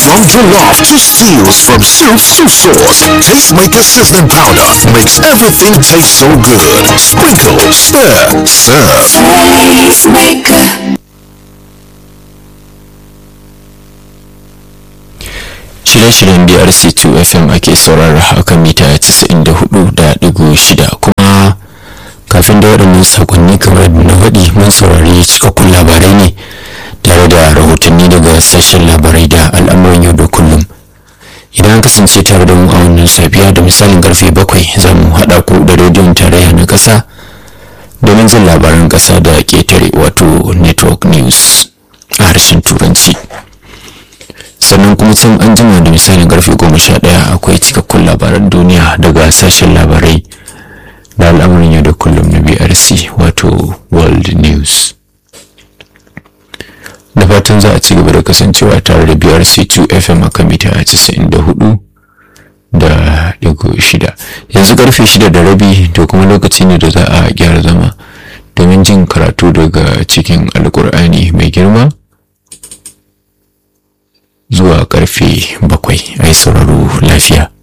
From jollof to stews, from soups to sauce, Tastemaker Sizzling Powder makes everything taste so good. Sprinkle, stir, serve. Tastemaker. shirye-shiryen brc2 fm ake saurara haka mita 94.6 kuma kafin da waɗannan sakonni kamar na waɗi mun saurari cikakkun labarai ne tare da rahotanni daga sashen labarai da al'amuran yau da kullum idan an kasance tare da mu a wannan safiya da misalin karfe bakwai za mu haɗa ku da rediyon tarayya na ƙasa domin jin labaran ƙasa da ƙetare wato network news a harshen turanci sannan kuma can an jima da misalin karfe goma sha ɗaya akwai cikakkun labaran duniya daga sashen labarai da al'amarin yau da kullum na brc wato world news da fatan za a ci gaba da kasancewa tare da brc 2 fm a kan mita 94 da digo shida yanzu karfe shida da rabi to kuma lokaci ne da za a gyara zama domin jin karatu daga cikin alkur'ani mai girma zuwa karfe bakwai a yi sauraro lafiya